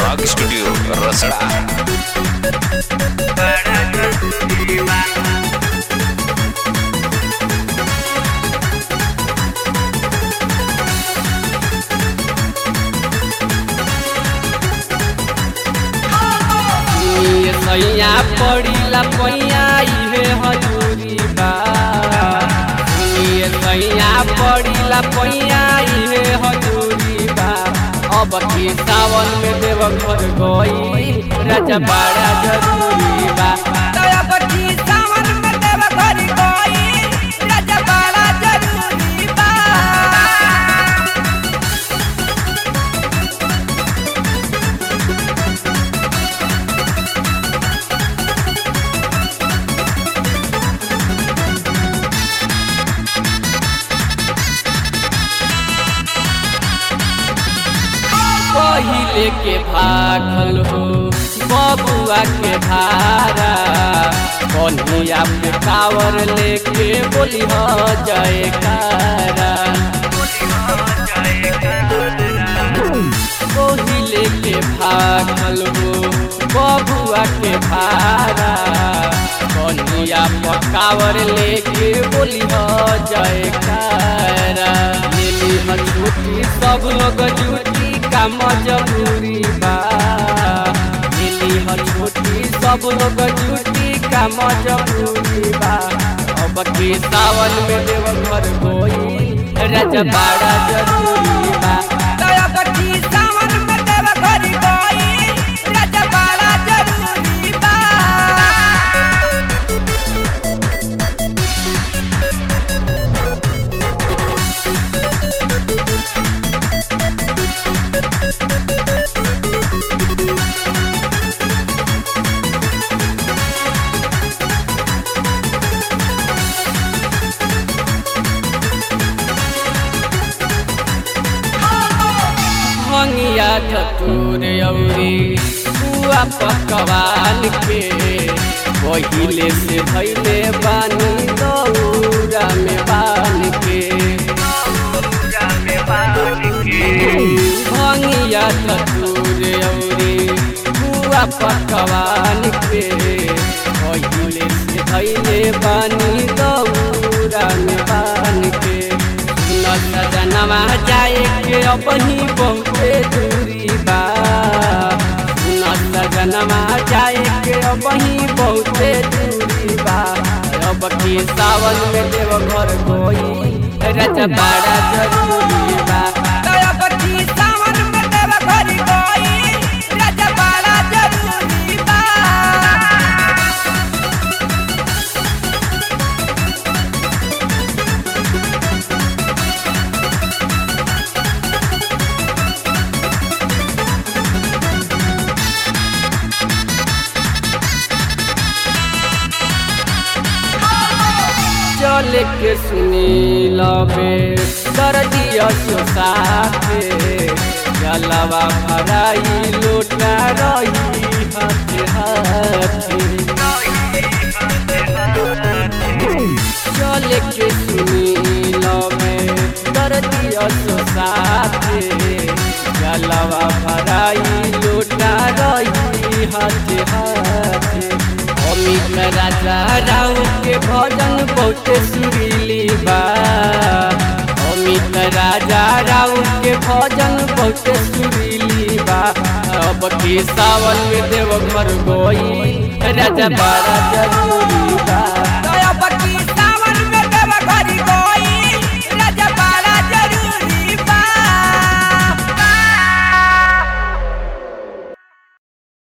नाग स्टूडियो रसड़ा ये सैया पड़ीला पैया इहे हजूरी बा ये सैया पड़ीला पैया इहे हजूरी बा अब की सावन में देव घर गई राजा बड़ा जरूरी बा अब की सावन में देव घर गई राजा बड़ा जरूरी बा पहिले के भागल हो बबुआ के भारा कन्हैया पे कावर लेके बोली हो जयकारा पहिले के भागल हो बबुआ के भारा कन्हैया पे कावर लेके बोली हो जयकारा लेली ह छुट्टी सब लोग जुटी का मजबूरी बा मिली ह छुट्टी सब लोग जुटी का मजबूरी बा अब के सावन में देव घर कोई राजा बड़ा जरूरी बा अब की सावन में देव घर गई राजा बड़ा जरूरी बा भंगिया धतूर औरी बुआ पकवान के पहिले से भैले बानी दौरा में बान के भंगिया धतूर औरी बुआ पकवान के पहिले से भैले बानी दौरा में बान के सजनवा जाए के अपनी बहुते दूरी बा सजनवा जाए के अपनी बहुते दूरी बा अब की सावन में देव घर कोई रज बड़ा जरूरी बा अब की सावन में देव घर गई राजा बड़ा जरूरी बा चल के सुनी लबे दर्दिया सोसाते जलवा भराई लोटा रही हाथे हाथे चल के सुनी लबे दर्दिया सोसाते जलवा भराई लोटा रही हाथे हाथे अमित राजा राव के भजन बहुत सुरीली बा अमित राजा राव के भजन बहुत सुरीली बा अब के सावन में देव घर गोई राजा बड़ा जरूरी बा